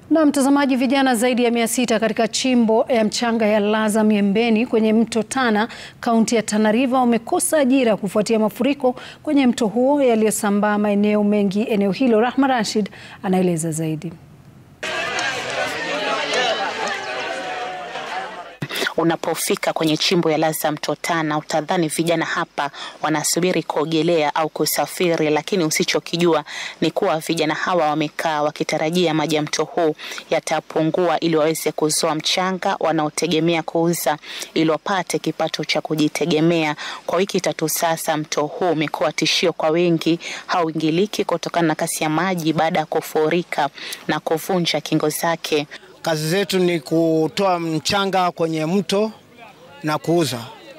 Na mtazamaji, vijana zaidi ya mia sita katika chimbo ya mchanga ya Laza Miembeni kwenye mto Tana, kaunti ya Tana River wamekosa ajira kufuatia mafuriko kwenye mto huo yaliyosambaa maeneo mengi eneo hilo. Rahma Rashid anaeleza zaidi. Unapofika kwenye chimbo ya Laza mto Tana utadhani vijana hapa wanasubiri kuogelea au kusafiri, lakini usichokijua ni kuwa vijana hawa wamekaa wakitarajia maji ya mto huu yatapungua ili waweze kuzoa mchanga wanaotegemea kuuza ili wapate kipato cha kujitegemea. Kwa wiki tatu sasa, mto huu umekuwa tishio kwa wengi, hauingiliki kutokana na kasi ya maji baada ya kufurika na kuvunja kingo zake. Kazi zetu ni kutoa mchanga kwenye mto na kuuza.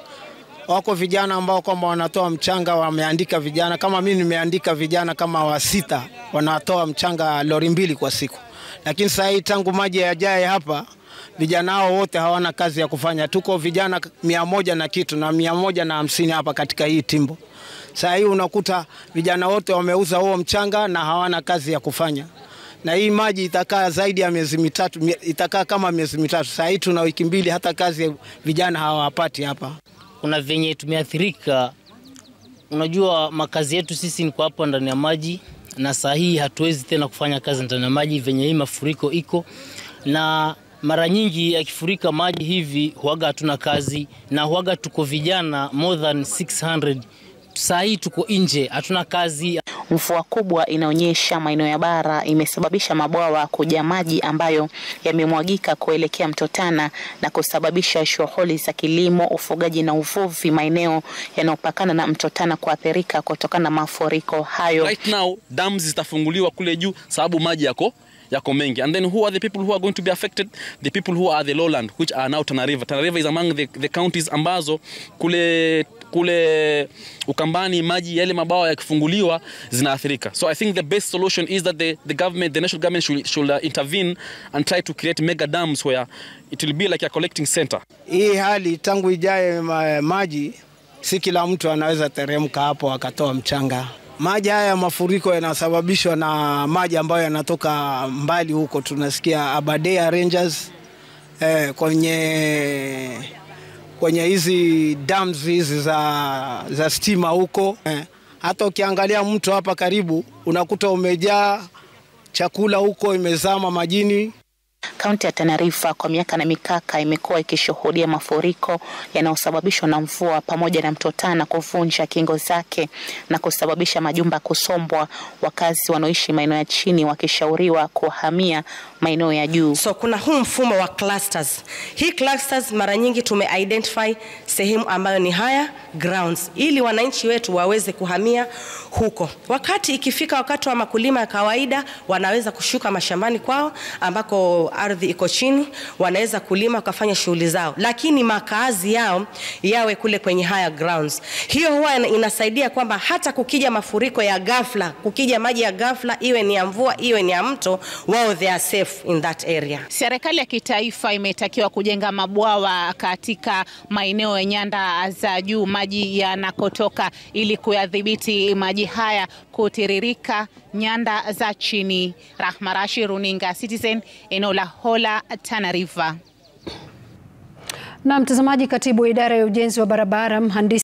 Wako vijana ambao kwamba wanatoa mchanga, wameandika vijana kama mimi, nimeandika vijana kama wa sita, wanatoa mchanga lori mbili kwa siku. Lakini sasa hii tangu maji yajae hapa, vijana hao wote hawana kazi ya kufanya. Tuko vijana mia moja na kitu na mia moja na hamsini hapa katika hii timbo. Sasa hii unakuta vijana wote wameuza huo mchanga na hawana kazi ya kufanya na hii maji itakaa zaidi ya miezi mitatu, itakaa kama miezi mitatu. Saa hii tuna wiki mbili, hata kazi vijana hawapati hapa. Kuna venye tumeathirika. Unajua, makazi yetu sisi ni kwa hapa ndani ya maji, na saa hii hatuwezi tena kufanya kazi ndani ya maji venye hii mafuriko iko, na mara nyingi yakifurika maji hivi huaga hatuna kazi, na huaga tuko vijana more than 600 saa hii tuko nje, hatuna kazi. Mvua kubwa inaonyesha maeneo ya bara imesababisha mabwawa kujaa maji ambayo yamemwagika kuelekea mto Tana na kusababisha shughuli za kilimo, ufugaji na uvuvi maeneo yanayopakana na mto Tana kuathirika kutokana na mafuriko hayo. Right now dams zitafunguliwa kule juu sababu maji yako yako mengi and then who are the people who are going to be affected the people who are the lowland which are now Tana River Tana River is among the, the counties ambazo kule kule Ukambani maji yale mabawa yakifunguliwa zinaathirika. So I think the best solution is that the, the government, the national government should, should uh, intervene and try to create mega dams where it will be like a collecting center. Hii hali tangu ijaye ma, maji, si kila mtu anaweza teremka hapo akatoa mchanga. Maji haya mafuriko yanasababishwa na maji ambayo yanatoka mbali huko, tunasikia Aberdare Rangers eh, kwenye kwenye hizi dams hizi za, za stima huko eh. Hata ukiangalia mto hapa karibu unakuta umejaa chakula huko, imezama majini. Kaunti ya Tana River kwa miaka na mikaka imekuwa ikishuhudia mafuriko yanayosababishwa na mvua pamoja na mto Tana kuvunja kingo zake na kusababisha majumba kusombwa, wakazi wanaoishi maeneo ya chini wakishauriwa kuhamia maeneo ya juu. So kuna huu mfumo wa clusters. Hii clusters mara nyingi tume identify sehemu ambayo ni higher grounds ili wananchi wetu waweze kuhamia huko. Wakati ikifika wakati wa makulima ya kawaida, wanaweza kushuka mashambani kwao ambako ardhi iko chini, wanaweza kulima wakafanya shughuli zao, lakini makazi yao yawe kule kwenye higher grounds. Hiyo huwa inasaidia kwamba hata kukija mafuriko ya ghafla, kukija maji ya ghafla, iwe ni ya mvua, iwe ni ya mto, wao they are safe in that area. Serikali ya kitaifa imetakiwa kujenga mabwawa katika maeneo ya nyanda za juu maji yanakotoka, ili kuyadhibiti maji haya kutiririka nyanda za chini. Rahma Rashid, runinga Citizen, eneo la Hola, Tana River. Na mtazamaji, katibu wa idara ya ujenzi wa barabara mhandisi